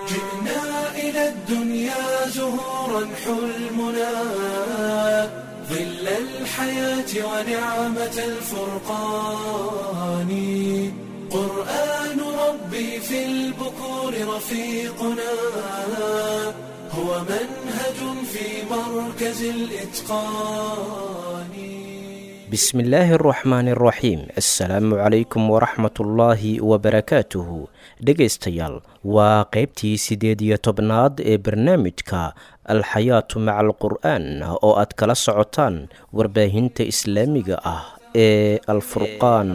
جئنا إلى الدنيا زهورا حلمنا ظل الحياة ونعمة الفرقان قرآن ربي في البكور رفيقنا هو منهج في مركز الإتقان بسم الله الرحمن الرحيم assalaamu calaykum waraxmat ullaahi wabarakaatuhu dhegaystayaal waa qaybtii siddeed iyo tobnaad ee barnaamijka alxayaatu maca alqur'aan oo aad kala socotaan warbaahinta islaamiga ah ee alfurqaan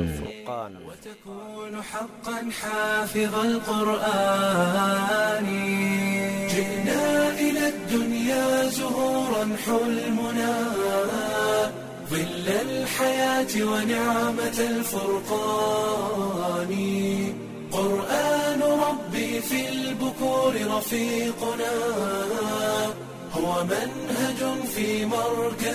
وتكون حقا حافظ القرآن جئنا إلى الدنيا زهورا حلمنا ظل الحياة ونعمة الفرقان قرآن ربي في البكور رفيقنا هو منهج في مركز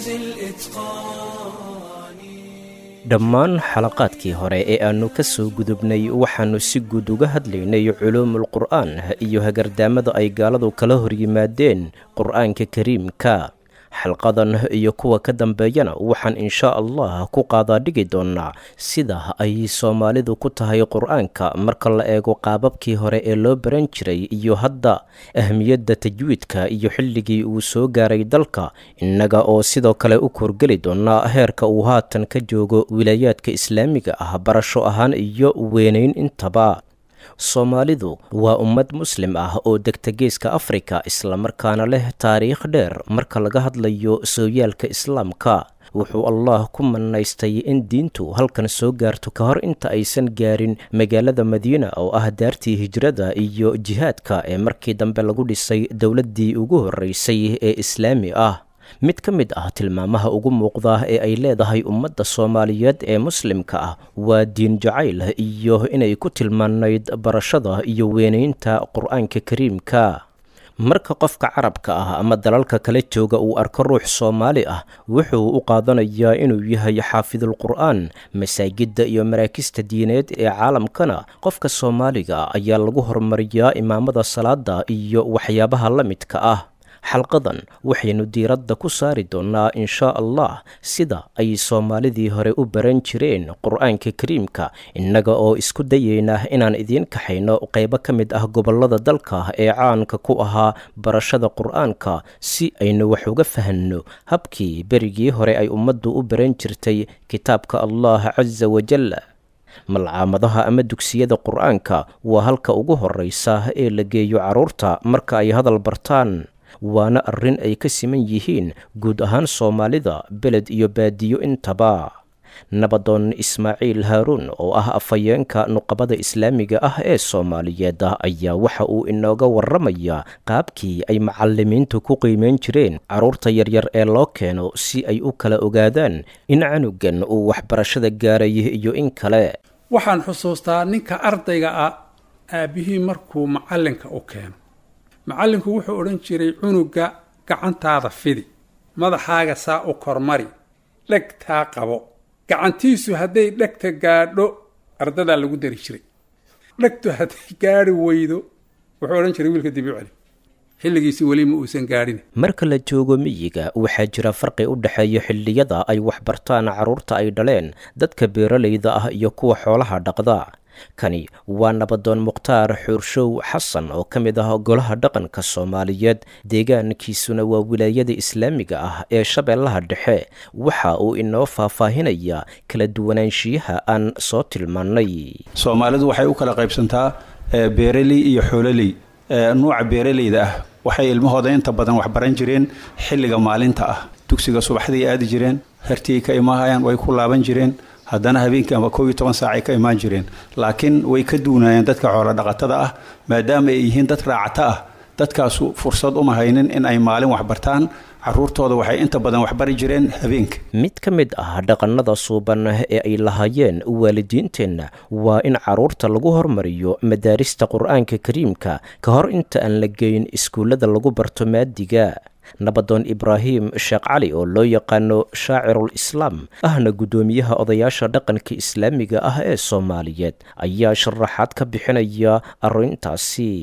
الإتقان dhammaan xalaqaadkii hore ee aannu ka soo gudubnay waxaannu si guud uga hadlaynay culuumul qur'aan iyo hagardaamada ay gaaladu kala hor yimaadeen qur'aanka kariimka xalqadan iyo kuwa ka dambeeyana waxaan inshaa allah ku qaadaadhigi doonnaa sida ay soomaalidu ku tahay qur-aanka marka la eego qaababkii hore ee loo baran jiray iyo hadda ahmiyadda tajwiidka iyo xilligii uu soo gaaray dalka innaga oo sidoo kale u korgeli doonaa heerka uu haatan ka joogo wilaayaadka islaamiga ah barasho ahaan iyo weynayn intaba soomaalidu waa ummad muslim ah oo degta geeska afrika islamarkaana leh taariikh dheer marka laga hadlayo sooyaalka islaamka wuxuu allah ku manaystay in diintu halkan soo gaarto ka hor inta aysan gaarin magaalada madiina oo ah daartii hijrada iyo jihaadka ee markii dambe lagu dhisay dowladdii ugu horreysay ee islaami ah mid ka mid ah tilmaamaha ugu muuqda ee ay leedahay ummadda soomaaliyeed ee muslimka ah waa diin jacayl iyo inay ku tilmaanayd barashada iyo weynaynta qur-aanka kariimka marka qofka carabka ah ama dalalka kala jooga uu arko ruux soomaali ah wuxuu u qaadanayaa inuu yahay xaafidul qur'aan masaajidda iyo maraakista diineed ee caalamkana qofka soomaaliga ayaa lagu horumariyaa imaamada salaada iyo waxyaabaha la midka ah xalqadan waxaynu diiradda ku saari doonnaa inshaa allah sida ay soomaalidii hore u baran jireen qur-aanka kariimka innaga oo isku dayayna inaan idiin kaxayno qaybo ka mid ah gobollada dalka ee caanka ku ahaa barashada qur-aanka si aynu wax uga fahanno habkii berigii hore ay ummaddu u baran jirtay kitaabka allah casa wajal malcaamadaha ama dugsiyada qur-aanka waa halka ugu horreysa ee la geeyo carruurta marka ay hadal bartaan waana arrin ay ka siman yihiin guud ahaan soomaalida beled iyo baadiyo intaba nabadoon ismaaciil haaruun oo ah afhayeenka nuqabada islaamiga ah ee soomaaliyeed ayaa waxa uu inooga warramayaa qaabkii ay macallimiintu ku qiimeyn jireen carruurta yaryar ee loo keeno si ay u kala ogaadaan in canugan uu waxbarashada gaaray iyo in kale waxaan xusuustaa ninka ardayga ah aabbihii markuu macallinka u keeno macallinku wuxuu odhan jiray cunuga gacantaada fidi madaxaaga saa u kormari dhegtaa qabo gacantiisu hadday dhegta gaadho ardadaa lagu dari jiray dhegtu hadday gaadhi weydo wuxuu odhan jiray wiilka dibi celi xilligiisi weli ma uusan gaadhin marka la joogo miyiga waxaa jira farqi u dhexeeya xilliyada ay waxbartaan carruurta ay dhaleen dadka beeralayda ah iyo kuwa xoolaha dhaqda kani waa nabadoon mukhtaar xuurshow xasan oo ka mid ah golaha dhaqanka soomaaliyeed deegaankiisuna waa wilaayada islaamiga ah ee shabeellaha dhexe waxa uu inoo faahfaahinayaa kala duwanaanshiyaha aan soo tilmaannay soomaalidu waxay u kala qaybsantaa beeraley iyo xoololey nuuca beeralayda ah waxay ilmahooda inta badan waxbaran jireen xilliga maalinta ah dugsiga subaxday aadi jireen hartii ka imaahayaan way ku laaban jireen haddana habeenkii ama koob iyo toban saacay ka imaan jireen laakiin way ka duunaayeen dadka xoolodhaqatada ah maadaama ay yihiin dad raacata ah dadkaasu fursad uma haynin in ay maalin waxbartaan caruurtooda waxay inta badan waxbari jireen habeenka mid ka mid ah dhaqannada suuban ee ay lahaayeen waalidiinteenna waa in carruurta lagu hormariyo madaarista qur-aanka kariimka ka hor inta aan la geyn iskuullada lagu barto maadiga nabadoon ibraahim sheekh cali oo loo yaqaano shaacirul islaam ahna guddoomiyaha odayaasha dhaqanka islaamiga ah ee soomaaliyeed ayaa sharaxaad ka bixinaya arrintaasi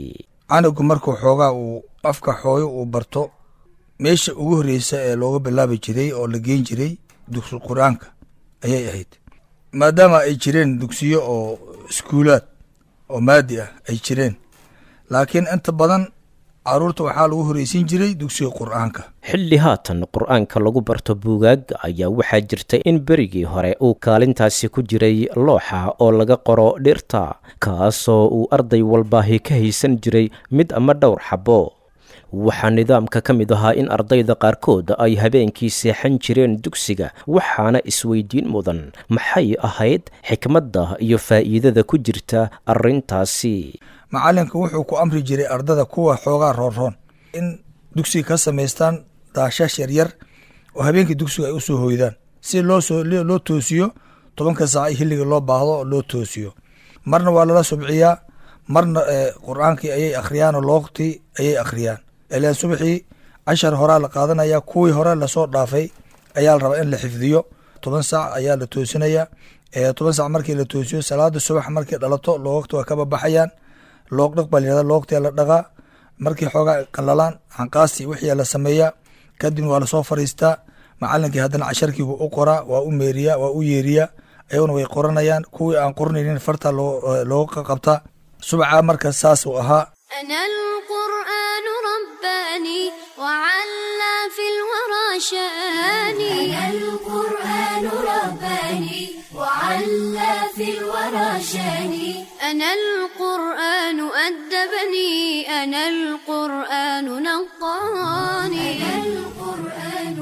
canugu markuu xoogaa uu afka xooyo uu barto meesha ugu horreysa ee looga bilaabi jiray oo la geen jiray dugsi qur-aanka ayay ahayd maadaama ay jireen dugsiyo oo iskuulaad oo maadi ah ay jireen laakiin inta badan caruurta waxaa lagu horreysiin jiray dugsiga qur-aanka xilli haatan qur-aanka lagu barto buugaagga ayaa waxaa jirta in berigii hore uu kaalintaasi ku jiray looxa oo laga qoro dhirta kaasoo uu arday walbaahi ka haysan jiray mid ama dhowr xabo waxaa nidaamka ka mid ahaa in ardayda qaarkood ay habeenkii seexan jireen dugsiga waxaana isweydiin mudan maxay ahayd xikmadda iyo faa'iidada ku jirta arrintaasi macallinka wuxuu ku amri jiray ardada kuwa xoogaa roonroon in dugsiga ka samaystaan daashash yaryar oo habeenkii dugsiga ay u soo hoydaan si looloo toosiyo tobanka saac i xilliga loo baahdo oo loo toosiyo marna waa lala subciyaa marna qur-aankii ayay akhriyaan oo loogtii ayay akhriyaan ilaan subaxii cashar horaa la qaadanaya kuwii hore lasoo dhaafay ayaa la rabaa in la xifdiyo toban saac ayaa la toosinayaa toban saac markii la toosiyo salaada subax markay dhalato loogta waa kababaxayaan loog dhaq baa layihahda loogtia la dhaqaa markii xoogaa qalalaan xanqaasti wixii la sameeyaa kadibna waa lasoo fariistaa macalinkii haddana casharkiibuu u qoraa waa u meeriyaa waa u yeeriyaa ayaguna way qoranayaan kuwii aan qoranaynin farta looga qabtaa subaca marka saas uu ahaa أنا القرآن رباني وعلى في الورى شاني أنا القرآن رباني وعلى في الورى شاني أنا القرآن أدبني أنا القرآن نقاني أنا القرآن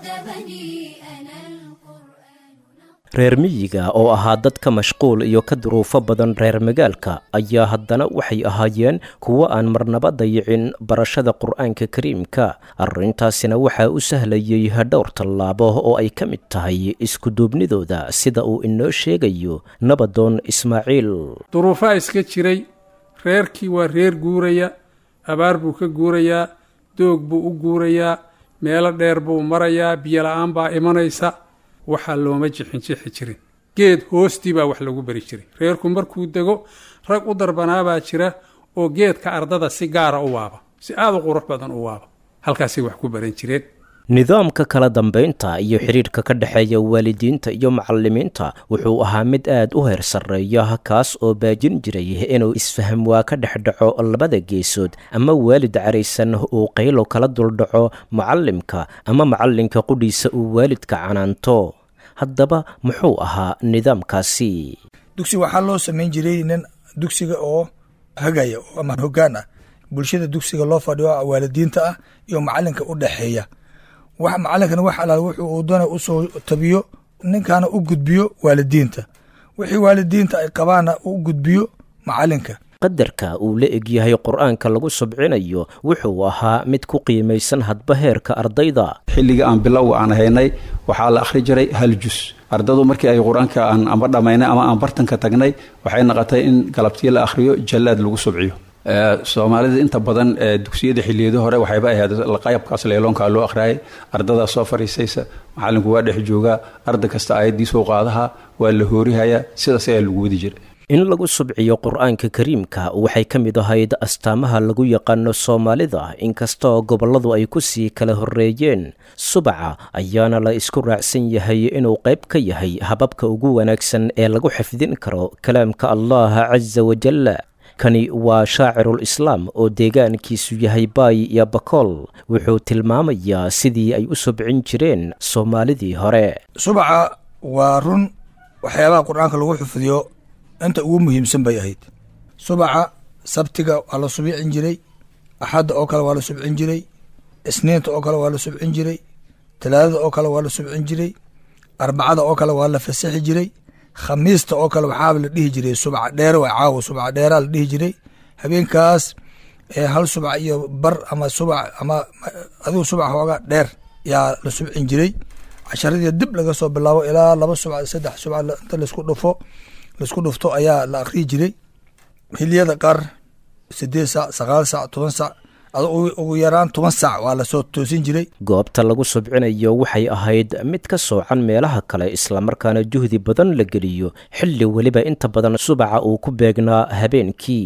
أدبني أنا القرآن reer miyiga oo ahaa dadka mashquul iyo ka duruufo badan reer magaalka ayaa haddana waxay ahaayeen kuwo aan marnaba dayicin barashada qur-aanka kariimka arrintaasina waxaa u sahlayay dhowr tallaabo oo ay ka mid tahay iskuduubnidooda sida uu inoo sheegayo nabadoon ismaaciil duruufaa iska jiray reerkii waa reer guuraya abaar buu ka guurayaa doog buu u guurayaa meelo dheer buu marayaa biyo la-aan baa imanaysa waxaa looma jixinjixi jirin geed hoostii baa wax lagu beri jiray reerku markuu dego rag u darbanaabaa jira oo geedka ardada si gaara u waaba si aada u qurux badan u waaba halkaasay wax ku baran jireen nidaamka kala dambaynta iyo xidhiidhka ka dhexeeya waalidiinta iyo macallimiinta wuxuu ahaa mid aad u heer sarreeya kaas oo baajin jiray inuu isfaham waa ka dhex dhaco labada geesood ama waalid caraysan uu qaylo kala duldhaco macallimka ama macallinka qudhiisa uu waalidka canaanto haddaba muxuu ahaa nidaamkaasi dugsi waxaa loo samayn jiray nin dugsiga oo hagaya ama hoggaan ah bulshada dugsiga loo fadhiyo waalidiinta ah iyo macallinka u dhexeeya wax macalinkana wax alaal wuxuu uu doona usoo tabiyo ninkaana u gudbiyo waalidiinta wixii waalidiinta ay qabaana u gudbiyo macalinka qadarka uu la egyahay qur-aanka lagu subcinayo wuxuu ahaa mid ku qiimaysan hadba heerka ardayda xilliga aan bilowga aan haynay waxaa la akhri jiray hal jus ardadu markii ay qur-aanka aan amba dhammaynay ama aan bartanka tagnay waxay noqotay in galabtii la akhriyo jallaad lagu subciyo soomaalida inta badan dugsiyada xiliyada hore waxayba ahayd qaybkaas leeloonkaa loo akhriyay ardadaa soo fariisaysa macalinku waa dhex joogaa arday kasta aayaddiisuu qaadaha waa la hoorihayaa sidaas ayaa lagu wadi jiray in lagu subciyo qur-aanka kariimka waxay ka mid ahayd astaamaha lagu yaqaano soomaalida inkastoo gobolladu ay ku sii kala horreeyeen subaca ayaana la isku raacsan yahay inuu qayb ka yahay hababka ugu wanaagsan ee lagu xifdin karo kalaamka allah casa wajalla kani waa shaacirul islaam oo deegaankiisu yahay baay iyo bakool wuxuu tilmaamayaa sidii ay u subcin jireen soomaalidii hore subaca waa run waxyaabaha qur-aanka lagu xifdiyo inta ugu muhiimsan bay ahayd subaca sabtiga waa la subcin jiray axadda oo kale waa la subcin jiray isniinta oo kale waa la subcin jiray talaadada oo kale waa la subcin jiray arbacada oo kale waa la fasaxi jiray khamiista oo kale waxaaba la dhihi jiray subca dheere waa caawa subca dheeraa la dhihi jiray habeenkaas hal subca iyo bar ama subc ama adigu subca hoogaa dheer yaa la subcin jiray casharadii dib laga soo bilaabo ilaa laba subca saddex subca inta laisku dhufo laisku dhufto ayaa la akriyi jiray hiliyada qaar sideed sac sagaal sac toban sac ugu yaraan toban sac waa lasoo toosin jiray goobta lagu subcinayo waxay ahayd mid ka soocan meelaha kale islamarkaana juhdi badan la geliyo xilli weliba inta badan subaca uu ku beegnaa habeenkii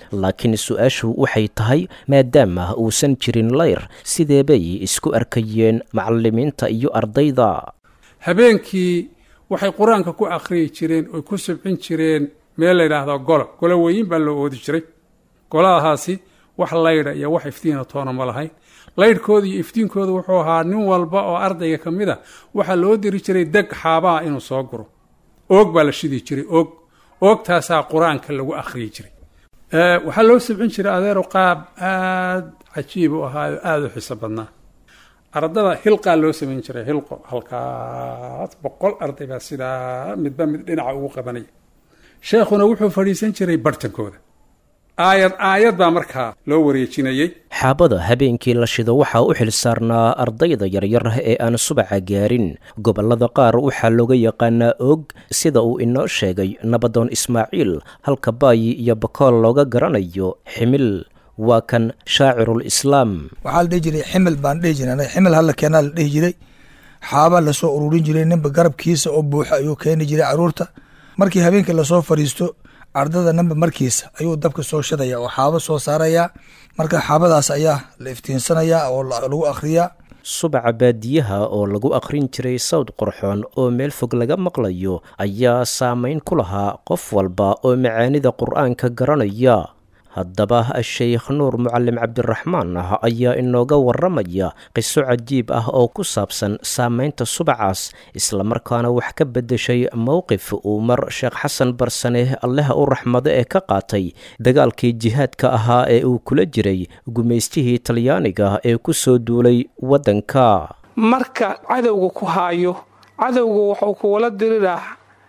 laakiin su-aashu waxay tahay maadaama uusan jirin layr sidee bay isku arkayeen macallimiinta iyo ardayda habeenkii waxay qur-aanka ku akhriyi jireen oy ku subcin jireen meel la yidhaahdo golo golo weyin baa loo oodi jiray goladahaasi wax laydha iyo wax iftiina toona ma lahayn laydhkooda iyo iftiinkooda wuxuu ahaa nin walba oo ardayga ka mid a waxaa loo diri jiray deg xaabaha inuu soo guro oog baa la shidi jiray oog oogtaasaa qur-aanka lagu akhriyi jiray waxaa loo subcin jiray adeero qaab aada cajiib u ahaayo aada u xiso badnaa ardada hilqaa loo samayn jiray hilqo halkaas boqol arday baa sidaa midba mid dhinaca ugu qabanaya sheekhuna wuxuu fadhiisan jiray barhtankooda aayad aayad baa markaa loo wareejinayey xaabada habeenkii la shido waxaa u xil saarnaa ardayda yaryar ee aan subaca gaarin gobollada qaar waxaa looga yaqaanaa og sida uu inoo sheegay nabadoon ismaaciil halka baayi iyo bakool looga garanayo ximil waa kan shaacirul islaam waxaa la dhihi jiray ximil baan dhihi jiray anaga ximil hala keenaa la dhihi jiray xaabaa lasoo ururin jiray ninba garabkiisa oo buuxa ayuu keeni jiray caruurta markii habeenkii lasoo fadhiisto ardada ninba markiisa ayuu dabka soo shadaya oo xaabo soo saarayaa marka xaabadaas ayaa la iftiinsanayaa oo lagu akhriyaa subaca baadiyaha oo lagu akhrin jiray sawd qorxoon oo meel fog laga maqlayo ayaa saamayn ku lahaa qof walba oo macaanida qur-aanka garanaya haddaba sheekh nuur mucalim cabdiraxmaan ah ayaa inooga waramaya qiso cajiib ah oo ku saabsan saamaynta subacaas islamarkaana wax ka beddeshay mowqif uu mar sheekh xasan barsane alleha u raxmado ee ka qaatay dagaalkii jihaadka ahaa ee uu kula jiray gumaystihii talyaaniga ee ku soo duulay waddanka marka cadowga ku haayo cadowga wuxuu kuwala diriraa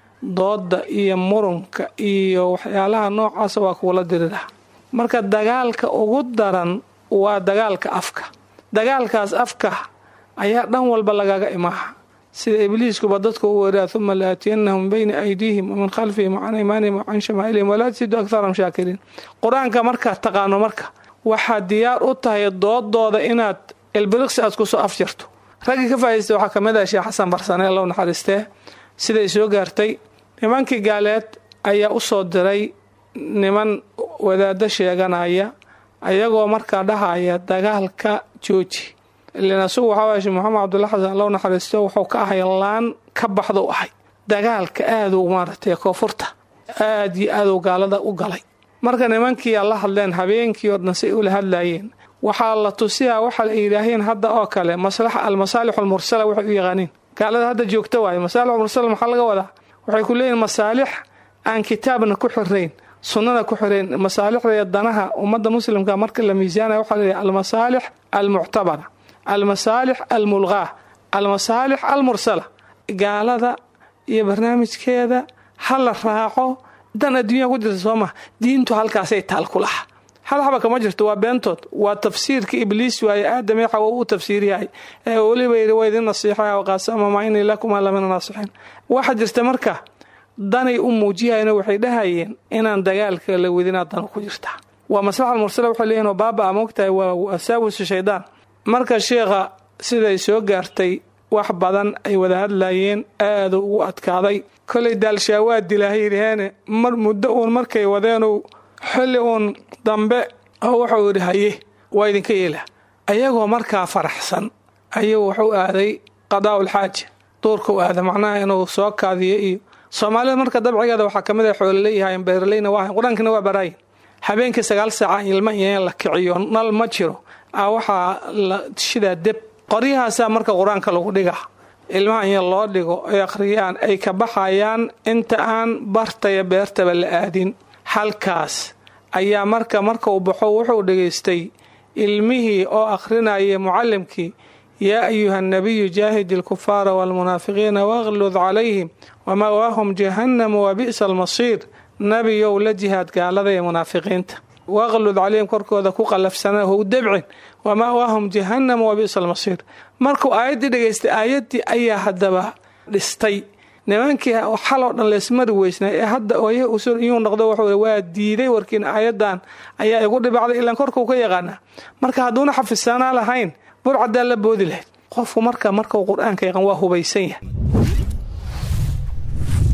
dooda iyo murunka iyo waxyaalaha noocaasa waa kuwala diriraa marka dagaalka ugu daran waa dagaalka afka dagaalkaas afka ayaa dhan walba lagaga imaaha sida ibliiskuba dadka u weeraa uma laatiyannahum min bayni aydiihim wamin khalfihim wacan aymaanihim wacan shamaa'ilihim walaa tasidu akharahum shaakiriin qur-aanka markaad taqaano marka waxaad diyaar u tahay doodooda inaad ilbiriqsi aad kusoo afjarto raggii ka faa'idaystay waxaa ka mid ah sheekh xasan barsane allow naxariistee siday soo gaartay nimankii gaaleed ayaa u soo diray niman wadaado sheeganaya ayagoo markaa dhahaya dagaalka jooji ilan asugu waxaa waaya sheekh maxamed cabdulla xasan allow naxariisto wuxuu ka ahay laan ka baxda u ahay dagaalka aaduu maaragtay koonfurta aad iyo aaduu gaalada u galay marka nimankii la hadleen habeenkii oo dhan say ula hadlaayeen waxaa la tusiyaa waxa ay yidhaaheen hadda oo kale maslaxa almasaalix almursala waxay u yaqaaniin gaalada hadda joogta waaye masaalix almursala maxaa laga wadaa waxay ku leeyihin masaalix aan kitaabna ku xirayn sunnada ku xirayn masaalixda iyo danaha ummadda muslimka marka la miisaanaya waxaa leeyahay almasaalix almuctabara almasaalix almulqaa almasaalix almursala gaalada iyo barnaamijkeeda ha la raaco dan adduunya ku jirta soo maha diintu halkaasay taal ku laha hal haba kama jirto waa beentood waa tafsiirka ibliis waaye aadame xawa uu tafsiiryahay ee weliba yidhi waa idin nasiixa waqaasama maa inii lakuma lamina naasixiin waxa jirta marka danay u muujiyayno waxay dhahayeen inaan dagaalka la wedinaa danu ku jirtaa waa maslaxa mursala waxay leeyihin oo baaba a moogtahay waa wasaawisu shaydaan marka sheekha siday soo gaartay wax badan ay wada hadlayeen aadu ugu adkaaday kolay daalshaawaa dilaahay yidhaheene mar muddo uun markay wadeenu xilli uun dambe oo wuxuu yidhi haye waa idinka yeelaa ayagoo markaa faraxsan ayuu wuxuu aaday qadaa'ul xaaja duurka u aada macnaha inuu soo kaadiyo iyo soomaalida marka dabcigeeda waxaa kamid ah xoololeyyahayn beeraleyna waa qur-aankina waa baraayin habeenkii sagaal saaca ilma iyo in la kiciyo nal ma jiro a waxaa la shidaa deb qoryahaasaa marka qur-aanka lagu dhigaa ilmaha in loo dhigo ay akhriyaan ay ka baxayaan inta aan bartaya beertaba la aadin halkaas ayaa marka marka uu baxo wuxuu dhegaystay ilmihii oo akhrinaya mucallimkii yaa ayuha nabiyu jaahidi alkufaara waalmunaafiqiina waqlud calayhim wamawaahum jahannamu wa bi'sa almasiir nabiyow la jihaad gaalada ee munaafiqiinta waqlud calayhim korkooda ku qalafsana how debcin wamawaahum jahannamu wa bi'sa almasiir markuu aayaddii dhegaystay aayaddii ayaa haddaba dhistay nimankii xaloo dhan leesmari weysnay ee hadda ooya iyuu noqdo wuxuu waa diiday warkiina aayadan ayaa igu dhibacday ilaan korkuu ka yaqaanaa marka hadduuna xafisaanaa lahayn burcadaa la boodi lahayd qofku marka markau qur-aanka yaqaan waa hubaysan yahay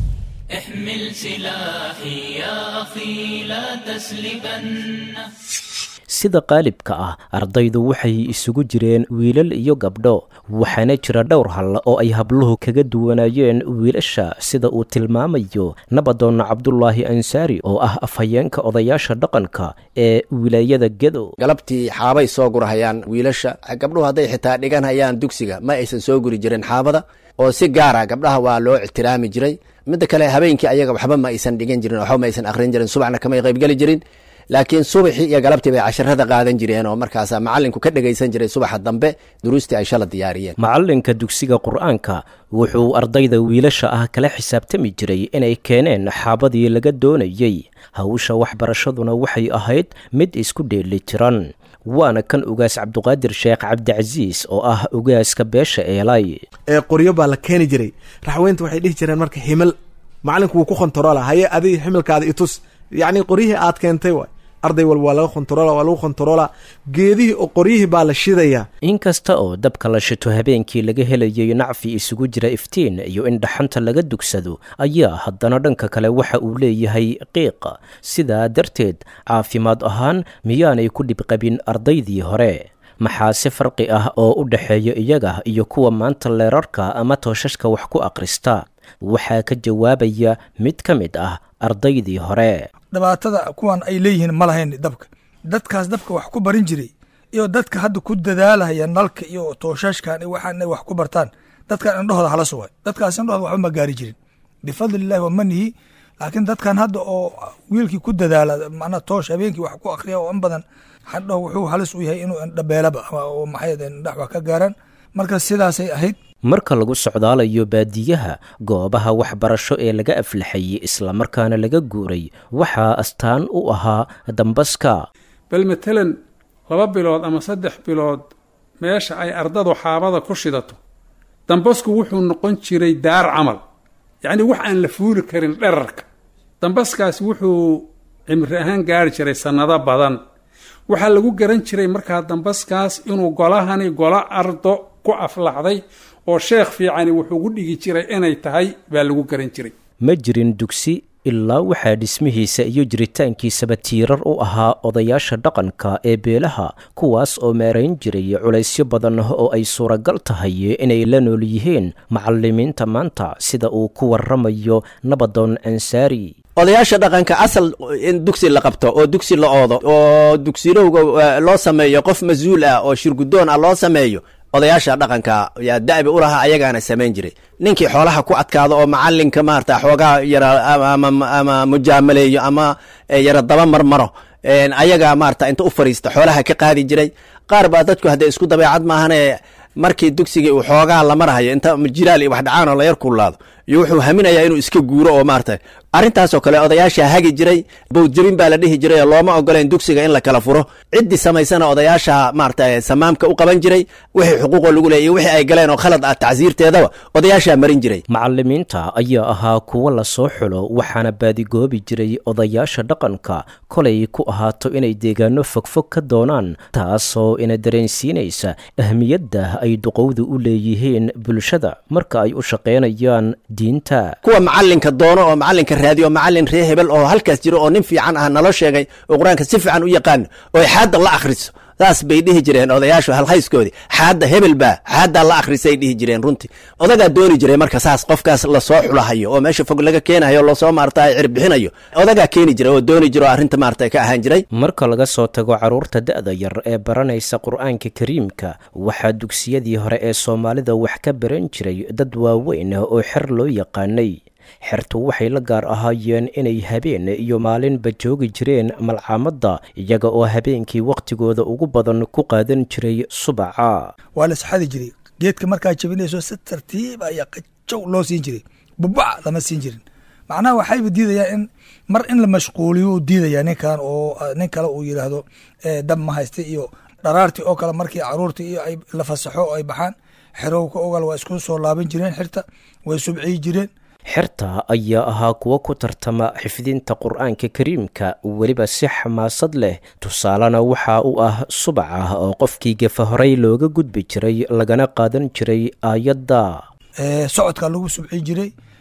احمل سلاحي يا أخي لا تسلبن sida qaalibka ah ardaydu waxay isugu jireen wiilal iyo gabdho waxaana jira dhowr hal oo ay habluhu kaga duwanayeen wiilasha sida uu tilmaamayo nabadoonna cabdulaahi ansaari oo ah afhayeenka odayaasha dhaqanka ee wilaayada gedo galabtii xaabay soo gurahayaan wiilasha gabdhuhu hadday xitaa dhigan hayaan dugsiga ma aysan soo guri jirin xaabada oo si gaara gabdhaha waa loo ixtiraami jiray midda kale habeenkii ayaga waxba ma aysan dhigan jirin waxba ma aysan akhrin jirin subaxna kamay qaybgeli jirin laakiin subaxii iyo galabtii bay casharada qaadan jireen oo markaasa macalinku ka dhegaysan jiray subaxa dambe duruustii ay shala diyaariyeen macalinka dugsiga qur-aanka wuxuu ardayda wiilasha ah kala xisaabtami jiray inay keeneen xaabadii laga doonayey hawsha waxbarashaduna waxay ahayd mid isku dheeli tiran waana kan ugaas cabduqaadir sheekh cabdicasiis oo ah ugaaska beesha eelay ee qoryo baa la keeni jiray raxweynta waxay dhihi jireen marka himil macalinku wuu ku kontaroola haye adig ximilkaada itus yacni qoryihii aad keentay waay arday walba waa laga kontaroola waa lagu kontaroola geedihii oo qoryihii baa la shidayaa inkasta oo dabka la shito habeenkii laga helayay nacfi isugu jira iftiin iyo in dhaxanta laga dugsado ayaa haddana dhanka kale waxa uu leeyahay qiiqa sidaa darteed caafimaad ahaan miyaanay ku dhibqabin ardaydii hore maxaase farqi ah oo u dhexeeya iyaga iyo kuwa maanta leerarka ama tooshaska wax ku akhrista waxaa ka jawaabaya mid ka mid ah ardaydii hore dhibaatada kuwan ay leeyihiin ma lahayn dabka dadkaas dabka wax ku barin jiray iyo dadka hadda ku dadaalaya nalka iyo tooshashkan waxaan inay wax ku bartaan dadkan indhahooda hala sugay dadkaas indhahooda waxba ma gaari jirin bifadlillahi wa manihi laakiin dadkan hadda oo wiilkii ku dadaala macnaa toosh habeenkii wax ku akriya oo in badan hadhow wuxuu halis u yahay inuu indhabeelaba oo maxay indhax wax ka gaaraan marka sidaasay ahayd marka lagu socdaalayo baadiyaha goobaha waxbarasho ee laga aflaxayey islamarkaana laga guuray waxaa astaan u ahaa dambaska bal matalan laba bilood ama saddex bilood meesha ay ardadu xaabada ku shidato dambasku wuxuu noqon jiray daar camal yacnii wax aan la fuuli karin dherarka dambaskaas wuxuu cimri ahaan gaari jiray sannado badan waxaa lagu garan jiray markaa dambaskaas inuu golahani golo ardo ku aflaxday oo sheekh fiicani wuxuu gu dhigi jiray inay tahay baa lagu garan jiray ma jirin dugsi ilaa waxaa dhismihiisa iyo jiritaankiisaba tiirar u ahaa odayaasha dhaqanka ee beelaha kuwaas oo meerayn jiray culaysyo badan oo ay suuragal tahay inay la nool yihiin macalimiinta maanta sida uu ku waramayo nabadoon ansaari odayaasha dhaqanka asal in dugsi la qabto oo dugsi la oodo oo dugsilowga loo sameeyo qof mas-uul ah oo shirgudoon ah loo sameeyo odayaasha dhaqanka yaa da'bi u lahaa ayagaana samayn jiray ninkii xoolaha ku adkaado oo macalinka maarata xoogaa yara ama mujaamaleeyo ama yara daba marmaro ayagaa maarata inta u fariista xoolaha ka qaadi jiray qaar baa dadku haddee isku dabeecad maahane markii dugsigii uu xoogaa la marhayo inta jilaal iyo wax dhacaan oo la yar kullaado iyo wuxuu haminayaa inuu iska guuro oo maarata arrintaasoo kale odayaasha hagi jiray bowdjabin baa la dhihi jiray oo looma ogoleen dugsiga in la kala furo ciddii samaysana odayaasha maarata samaamka u qaban jiray wixii xuquuqoo lagu leeyay iyo wixii ay galeen oo khalad ah tacsiirteedaba odayaashaa marin jiray macalimiinta ayaa ahaa kuwo lasoo xulo waxaana baadigoobi jiray odayaasha dhaqanka kolay ku ahaato inay deegaano fogfog ka doonaan taasoo ina dareensiinaysa ahmiyadda ay duqowdu u leeyihiin bulshada marka ay u shaqaynayaan diinta kuwa macalinka doono oo macalinka raadiyo macalin ree hebel oo halkaas jiro oo nin fiican ah naloo sheegay oo qur-aanka si fiican u yaqaano oo xaadda la akhriso saas bay dhihi jireen odayaashu halhayskoodii xaadda hebel baa xaaddaa la akhrisay dhihi jireen runtii odagaa dooni jiray marka saas qofkaas lasoo xulahayo oo meesha fog laga keenayo lasoo maarata cirbixinayo odagaa keeni jiray oo dooni jira oo arrinta maarata ka ahaan jiray marka laga soo tago carruurta da'da yar ee baranaysa qur-aanka kariimka waxaa dugsiyadii hore ee soomaalida wax ka baran jiray dad waaweyn oo xer loo yaqaanay xertu waxay la gaar ahaayeen inay habeen iyo maalinba joogi jireen malcaamadda iyaga oo habeenkii wakhtigooda ugu badan ku qaadan jiray subaca waa la isxadi jiray geedka markaa jabinayso si tartiib ayaa qajow loo siin jiray bubac lama siin jirin macnaha waxayba diidayaan in mar in la mashquuliyo uu diidaya ninkan oo nin kale uu yidhaahdo dab ma haysta iyo dharaartii oo kale markii caruurtii iyo ay la fasaxo oo ay baxaan xerowka ogal waa isku soo laaban jireen xirta way subciyi jireen xerta ayaa ahaa kuwo ku tartama xifdinta qur-aanka kariimka weliba si xamaasad leh tusaalena waxa uu ah subaca oo qofkii gefa horey looga gudbi jiray lagana qaadan jiray aayadda socodkaa lagu subcin jiray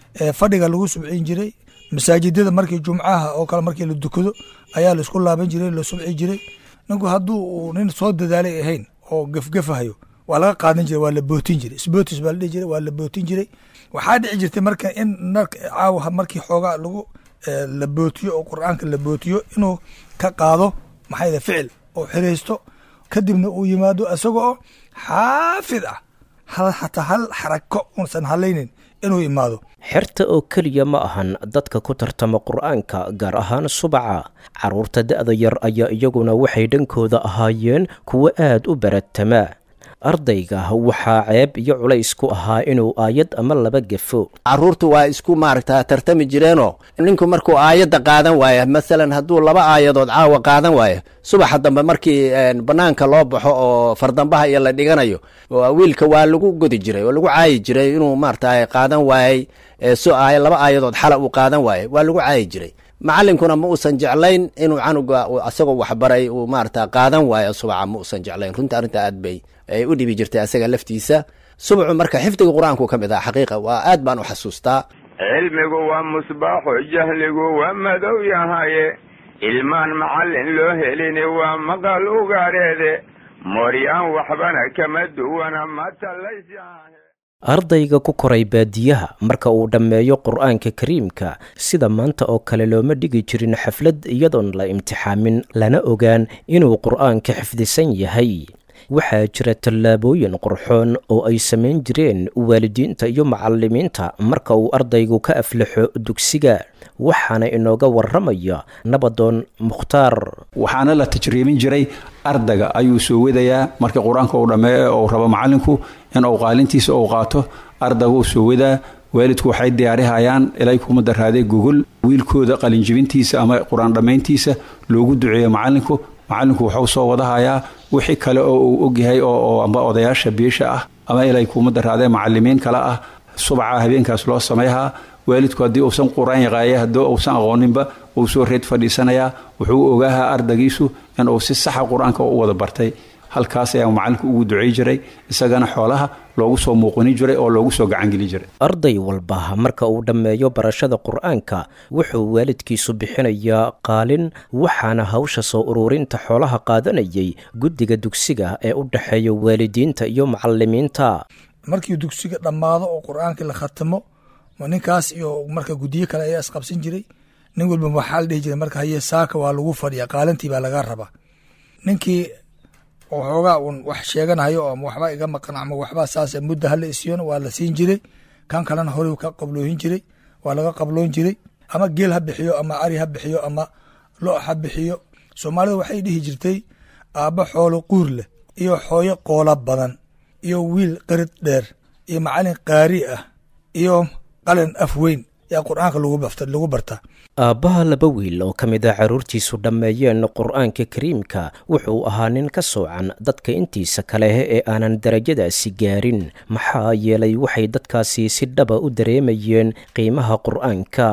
fadhiga lagu subcin jiray masaajidada markii jumcaha oo kale markii la dukado ayaa laisku laaban jiray la subci jiray ninku hadduu uu nin soo dadaalay ahayn oo gefgefahayo waa laga qaadan jiray waa la bootin jiray sbotis baa la dhihi jiray waa la bootin jiray waxaa dhici jirtay marka in caawa markii xoogaa lagu la bootiyo oo qur-aanka la bootiyo inuu ka qaado maxaa ficil oo xiraysto kadibna uu yimaado isaga oo xaafid ah xataa hal xarako unsan halaynin inuu imaado xerta oo keliya ma ahan dadka ku tartama qur-aanka gaar ahaan subaca carruurta da'da yar ayaa iyaguna waxay dhankooda ahaayeen kuwo aad u baratamaa ardayga waxaa ceeb iyo culays ku ahaa inuu aayad ama laba gefo carruurtu waa isku maaragta tartami jireenoo ninku markuu aayadda qaadan waaya masalan hadduu laba aayadood caawa qaadan waayo subaxa dambe markii bannaanka loo baxo oo fardambaha iyo la dhiganayo wiilka waa lagu godi jiray oo lagu caayi jiray inuu maarata qaadan waayey so aay laba aayadood xala uu qaadan waayey waa lagu caayi jiray macallinkuna ma uusan jeclayn inuu canuga asagoo waxbaray uu maarata qaadan waayo subaca ma uusan jeclayn runta arrinta aad bay u dhibi jirtay asaga laftiisa subcu marka xifdiga qur-aanku ka mid ah xaqiiqa waa aad baan u xasuustaa cilmigu waa musbaaxo jahligu waa madow yahaye ilmaan macallin loo helini waa maqal ugaareede mooryaan waxbana kama duwana matalaysahe ardayga ku koray baadiyaha marka uu dhammeeyo qur-aanka kariimka sida maanta oo kale looma dhigi jirin xaflad iyadoon la imtixaamin lana ogaan inuu qur-aanka xifdisan yahay waxaa jira tallaabooyin qurxoon oo ay samayn jireen waalidiinta iyo macallimiinta marka uu ardaygu ka aflaxo dugsiga waxaana inooga warramaya nabadoon mukhtaar waxaana la tajriibin jiray ardayga ayuu soo wadayaa markii qur-aanka uu dhammeeyo ou rabo macallinku in uu qaalintiisa uu qaato ardayga uu soo wadaa waalidku waxay diyaarihayaan ilay kuma daraaday gogol wiilkooda qalinjibintiisa ama qur-aan dhammayntiisa loogu duceeyo macallinku macallinku wuxuu soo wadahayaa wixii kale oo uu ogyahay oo amba odayaasha biisha ah ama ilay kuma daraadee macalimiin kale ah subaca habeenkaas loo samayhaa waalidku haddii uusan qur-aan yaqaaya haddii uusan aqooninba uu soo reed fadhiisanayaa wuxuu ogaahaa ardaygiisu in uu si saxa qur-aanka u wada bartay halkaas ayaa macallinku ugu ducay jiray isagana xoolaha loogu soo muuqani jiray oo loogu soo gacangeli jiray arday walba marka uu dhammeeyo barashada qur-aanka wuxuu waalidkiisu bixinayaa qaalin waxaana hawsha soo ururinta xoolaha qaadanayay guddiga dugsiga ee u dhexeeya waalidiinta iyo macallimiinta markii dugsiga dhammaado oo qur-aankii la khatimo ninkaas iyo marka guddiyo kale ayaa isqabsan jiray nin walba waxaa la dhihi jiray marka haye saaka waa lagu fadhiya qaalintii baa laga rabaa ninkii oo xoogaa uun wax sheeganayo ama waxba iga maqan ama waxba saas mudda hala isiyona waa la siin jiray kan kalena horey ka qabloohin jiray waa laga qabloon jiray ama geel ha bixiyo ama ari ha bixiyo ama lo ha bixiyo soomaalida waxay dhihi jirtay aabba xoolo quur leh iyo xooyo qoola badan iyo wiil qarid dheer iyo macalin qaari ah iyo qalin af weyn yaa qur-aanka lagu bartaa aabbaha laba wiil oo ka mid a carruurtiisu dhammeeyeen qur-aanka kariimka wuxuu ahaa nin ka soocan dadka intiisa kale ee aanan darajadaasi gaarin maxaa yeelay waxay dadkaasi si dhaba u dareemayeen qiimaha qur-aanka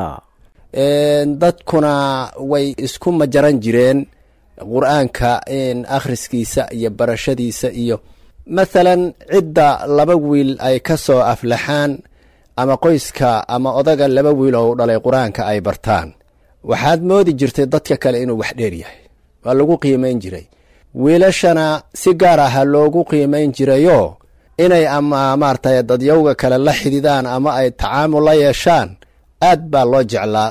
dadkuna way isku majaran jireen qur-aanka akhriskiisa iyo barashadiisa iyo mathalan cidda laba wiil ay ka soo aflaxaan ama qoyska ama odaga laba wiil oo u dhalay qur-aanka ay bartaan waxaad moodi jirtay dadka kale inuu wax dheer yahay waa lagu qiimayn jiray wiilashana si gaar aha loogu qiimayn jirayoo inay ama maaragtay dadyowga kale la xididaan ama ay tacaamul la yeeshaan aad baa loo jeclaa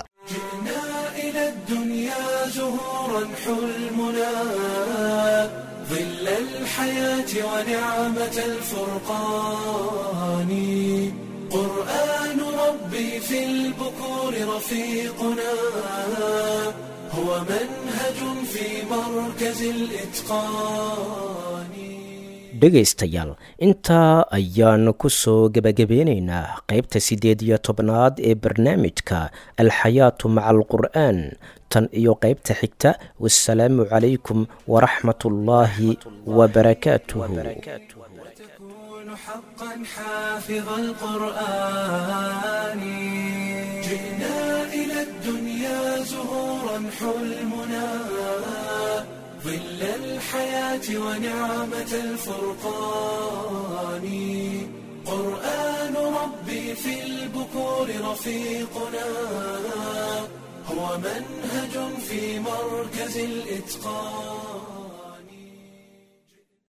ونعمة الفرقان قرآن ربي في البكور رفيقنا هو منهج في مركز الإتقان dhegaystayaal intaa ayaanu ku soo gebagabeynaynaa qaybta siddeed iyo tobnaad ee barnaamijka alxayaatu maca alqur'aan tan iyo qaybta xigta wasalaamu calaykum waraxmat ullaahi wabarakaatuhu حقا حافظ القرآن جئنا إلى الدنيا زهورا حلمنا ظل الحياة ونعمة الفرقان قرآن ربي في البكور رفيقنا هو منهج في مركز الإتقان